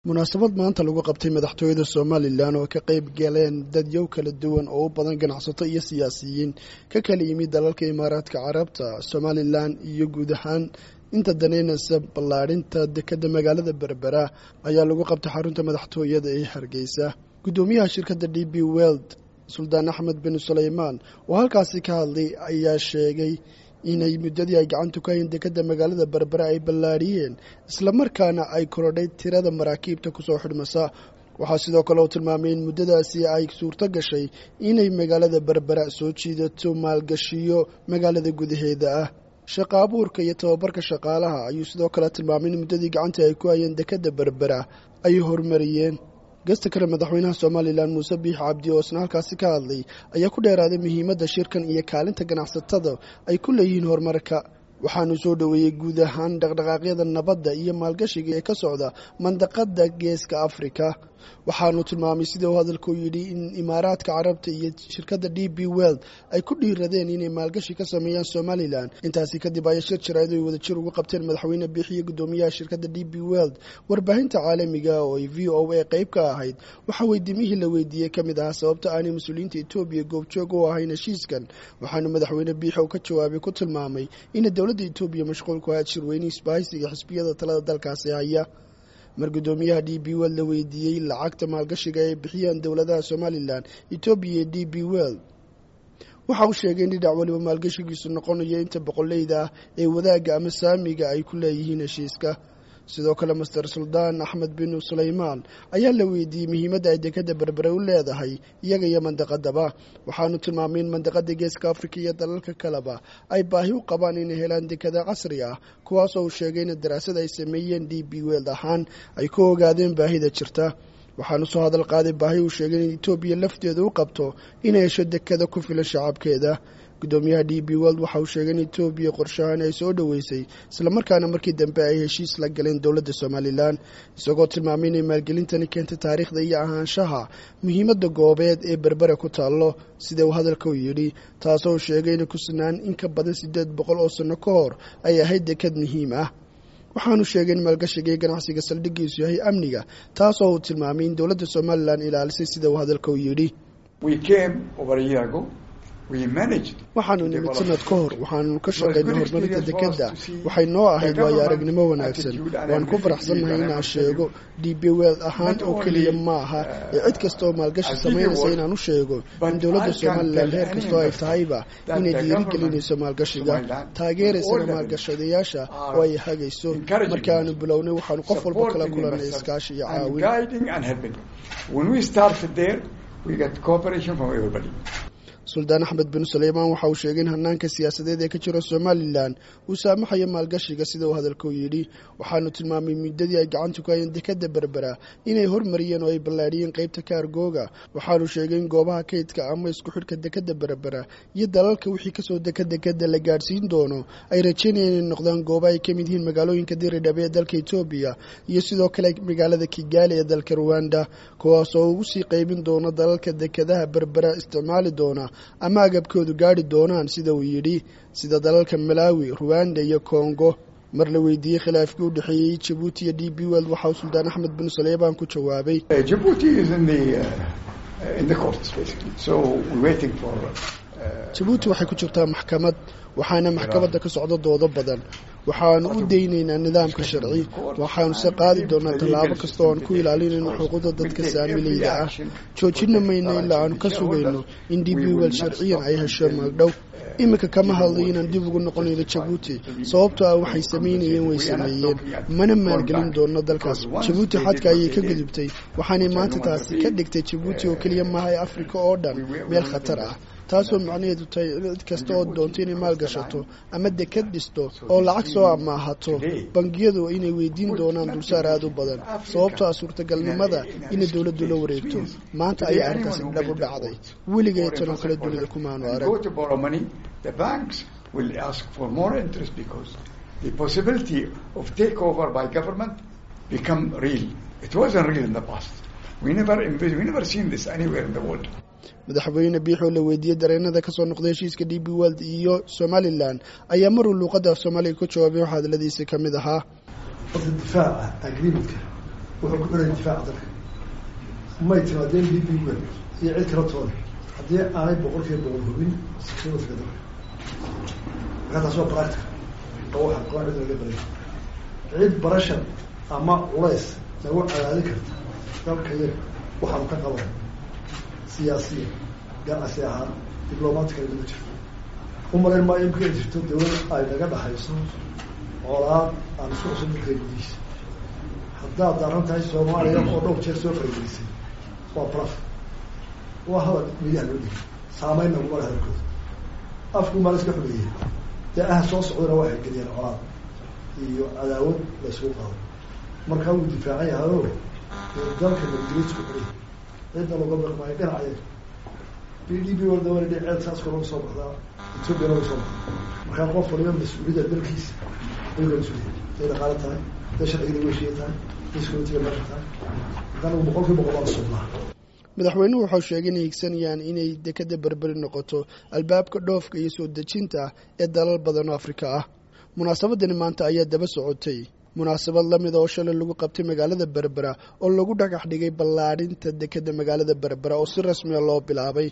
munaasabad maanta lagu qabtay madaxtooyada somalilan oo ka qayb galeen dadyow kala duwan oo u badan ganacsato iyo siyaasiyiin ka kala yimid dalalka imaaraadka carabta somalilan iyo guud ahaan inta daneynaysa ballaadhinta dekadda magaalada berbera ayaa lagu qabtay xarunta madaxtooyada ee hargeysa guddoomiyaha shirkadda d b weld suldaan axmed bin suleymaan oo halkaasi ka hadlay ayaa sheegay inay muddadii ay gacantu ka hayn dekadda magaalada berbera ay ballaadhiyeen islamarkaana ay korodhay tirada maraakiibta kusoo xidhmasa waxaa sidoo kale uu tilmaamay in muddadaasi ay suurto gashay inay magaalada berbera soo jiidato maalgashiyo magaalada gudaheeda ah shaqa abuurka iyo tababarka shaqaalaha ayuu sidoo kale tilmaamay in muddadii gacantii ay ku hayeen dekadda berbera ay horumariyeen gasta kale madaxweynaha somalilan muuse biix cabdi oo isna halkaasi ka hadlay ayaa ku dheeraaday muhiimadda shirkan iyo kaalinta ganacsatada ay ku leeyihiin horumarka waxaanu soo dhoweeyey guud ahaan dhaqdhaqaaqyada nabadda iyo maalgashiga ee ka socda mandaqada geeska afrika waxaanu tilmaamay sida uu hadalku yidhi in imaaraadka carabta iyo shirkadda d b weld ay ku dhiiradeen inay maalgashi ka sameeyaan somalilan intaasi kadib ayaa shir jarayd ay wadajir ugu qabteen madaxweyne biix iyo guddoomiyaha shirkadda d b weld warbaahinta caalamiga oo ay v o a qayb ka ahayd waxaa weydiimihii la weydiiyey ka mid ahaa sababta aanay mas-uuliyiinta etoobiya goobjoog u ahayn heshiiskan waxaanu madaxweyne biix oo ka jawaabay ku tilmaamay ina dowladda etoobiya mashquul ku ahayd shirweynihii isbaahaysiga xisbiyada talada dalkaasi haya mar guddoomiyaha d b weld la weydiiyey lacagta maalgashiga ay bixiyeen dowladaha somalilan etoobiya iyo d b weld waxa uu sheegay in dhinac waliba maalgashigiisu noqonayo inta boqoleyda ah ee wadaagga ama saamiga ay ku leeyihiin heshiiska sidoo kale master suldaan axmed bin suleymaan ayaa la weydiiyey muhiimadda ay dekadda berbere u leedahay iyaga iyo mandaqadaba waxaanu tilmaamay in mandaqada geeska afrika iyo dalalka kaleba ay baahi u qabaan inay helaan dekada casri ah kuwaasoo uu sheegay in daraasad ay sameeyeen d b weld ahaan ay ku ogaadeen baahida jirta waxaanu soo hadal qaaday baahi uu sheegay in etoobiya lafteeda u qabto inay hesho dekada ku filan shacabkeeda guddoomiyaha d b weld waxa uu sheegay in etoobiya qorshahaan ay soo dhoweysay islamarkaana markii dambe ay heshiis la galeen dowladda somalilan isagoo tilmaamay inay maalgelintani keentay taariikhda iyo ahaanshaha muhiimadda goobeed ee berbera ku taallo sida uu hadalka u yidhi taasoo uu sheegay inay ku sinaan in ka badan siddeed boqol oo sanno ka hor ay ahayd dekad muhiim ah waxaanu sheegay in maalgashiga iyo ganacsiga saldhiggiisu yahay amniga taasoo uu tilmaamay in dowladda somalilan ilaalisay sida uu hadalka u yidhi waxaanu nimid sanad ka hor waxaanu ka shaqaynay horumarinta dekadda waxay noo ahayd waayo aragnimo wanaagsan waan ku faraxsannahay inaan sheego d b weld ahaan oo keliya ma aha ee cid kasta oo maalgashi samaynaysa inaan u sheego in dowladda somalilan heer kastoo ay tahayba inay dhiirigelinayso maalgashiga taageeraysana maalgashadayaasha oo ay hagayso markii aanu bilownay waxaanu qof walba kala kulannay iskaashi iyo caawin suldaan axmed bin suleymaan waxa uu sheegay in hanaanka siyaasadeed ee ka jira somalilan uu saamaxayo maalgashiga sida uu hadalku yidhi waxaanu tilmaamay muddadii ay gacantu ka hayeen dekadda berbera inay hormariyeen oo ay ballaadhiyeen qeybta kaargooga waxaanu sheegay in goobaha kaydka ama isku xidhka dekadda berbera iyo dalalka wixii kasoo deka dekadda la gaadhsiin doono ay rajeynayeen inay noqdaan gooba ay ka mid yihiin magaalooyinka diridhabe ee dalka etoobiya iyo sidoo kale magaalada kigaali ee dalka ruwanda kuwaas oo ugu sii qeybin doono dalalka dekadaha berbera isticmaali doona ama agabkoodu gaadhi doonaan sida uu yidhi sida dalalka malaawi ruwanda iyo kongo mar la weydiiyey khilaafkii u dhexeeyey jabuuti iyo d b weld waxa uu suldaan axmed bin suleymaan ku jawaabay jabuuti waxay ku jirtaa maxkamad waxaana maxkamadda ka socdo doodo badan waxaanu u daynaynaa nidaamka sharci waxaanu se qaadi doonaa tallaabo kasta oo aan ku ilaalinayno xuquuqda dadka saamileyda ah joojina mayno ilaa aanu ka sugayno in d b weld sharciyan ay hesho magdhow iminka kama hadlayo inaan dib ugu noqonayno jabuuti sababtoo ah waxay samaynayeen way sameeyeen mana maalgelin doono dalkaas jabuuti xadka ayay ka gudubtay waxaanay maanta taasi ka dhigtay jabuuti oo keliya maaha ee afrika oo dhan meel khatar ah taasoo macnaheedu tahay cid kasta oo doonto inay maal gashato ama dekad dhisto oo lacag soo amaahato bangiyadu inay weydiin doonaan dulsaar aada u badan sababtoo ah suurtagalnimada inay dowladdu la wareegto maanta ayaa arrintaasi dhab u dhacday weligay tanoo kale dunida kumaanu arag madaxweyne biix oo la weydiiyey dareenada kasoo noqday heshiiska d b weld iyo somalilan ayaa maruu luuqadda af soomaaliga ku jawaabay waxaa hadaladiisa ka mid ahaa horta difaaca agreementka wuxuu ku xidhaya difaaca dalka may timaadeen d b wel iyo cid kala toona haddii aanay boqol kiiba boqol hubin security-ga dalka markaa taas waa practical oo waxa qoon cid laga baray cid barashan ama culays nagu cadaadin karta dalka yaga waxaanu ka qaban siyaasiya ganacsi ahaan diblomatically ma jirto umalayn maayo imka ay jirto dawlad ay naga dhaxayso colaad aan isku cusub dalka gudihiisa haddaad daaran tahay soomaaliya oo dhowr jeer soo faragelisay waa blaf waa hadal midaha loo dhigay saameyn naguma le hadalkooda afku maa la iska xumeeyey dee aha soo socdana waxay geliyeen colaad iyo cadaawad la isugu qaado markaa wuu difaacan yahayo dalka nabadgelyisku xuriy cidna looga baqmaayo dhinacaye b d b wardawaa ceed saasko laga soo baxdaa etoobiya laga soo baxda markaa qof waliba mas-uuliyadda dalkiisa ay la mas-uuliya day dhaqaalo tahay day sharciga weshiya tahay day security meesha tahay markaa nagu boqol kiiba boqol baan sugnaa madaxweynuhu waxau sheegay inay higsanayaan inay dekada berberi noqoto albaabka dhoofka iyo soo dejinta ee dalal badan oo afrika ah munaasabadani maanta ayaa daba socotay munaasabad lamida oo shalay lagu qabtay magaalada berbera oo lagu dhagax dhigay ballaadhinta dekada magaalada berbera oo si rasmiya loo bilaabay